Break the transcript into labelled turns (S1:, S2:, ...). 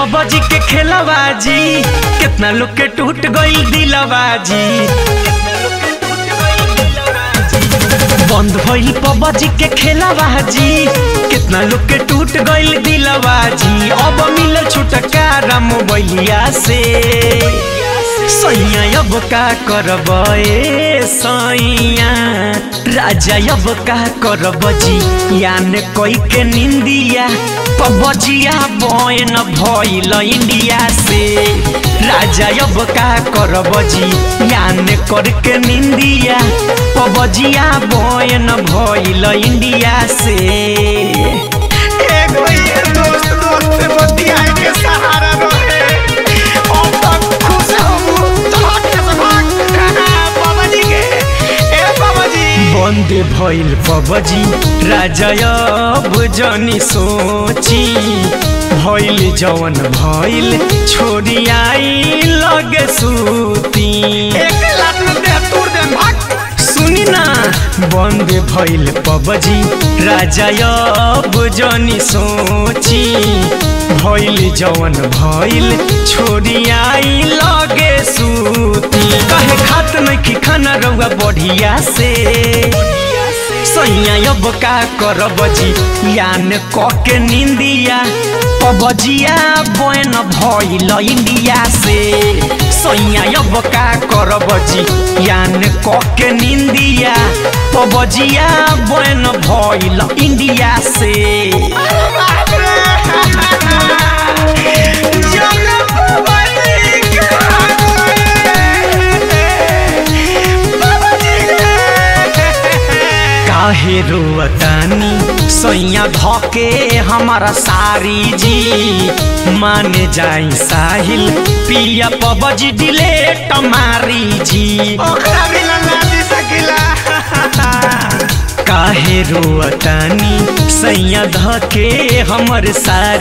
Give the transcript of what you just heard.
S1: PUBG के खेलबाजी कितना लोग के टूट गईल दिलबाजी बंद भइल पबजी के खेलबाजी कितना लोग के टूट गईल दिलबाजी अब मिलल छुटकारा मोबाइलिया से सैया अब का करब ए सैया राजा अब का करब जी यान कोई के निंदिया पबजिया बयन भइल इंडिया से राजा अब का करब जी यान करके निंदिया पबजिया बयन भइल इंडिया से
S2: एगो ये दोस्त दोस्त से बतियाए के सहारा रहे अब तक खुश हम तोहके से भाग बाबा जी के ए बाबा जी
S1: बंद भइल पबजी राजा अब जनी सोची भइल जवन भइल छोड़ी आई लगे सूती
S2: एक लात में दे तोड़ दे भाग
S1: सुनी ना बंद भइल पबजी राजा अब जनी सोची भइल जवन भइल छोड़ी आई लगे सूती कहे खात नहीं खाना रहुआ बढ़िया से सैया अब का करब जी यान कके निंदिया पबजिया बन भइल इंडिया से सैया अब का करब जी यान कके निंदिया पबजिया बन भइल इंडिया से
S2: बाप रे जाने बाबा जी के बाबा जी के
S1: काहे रोअतानी सैया धके हमारा सारी जी माने जाई साहिल पिया पबजी डिलेट मारी जी
S2: ओकरा बिना ना जी सकिला
S1: काहे रोअतानी सैया धके हमर सारी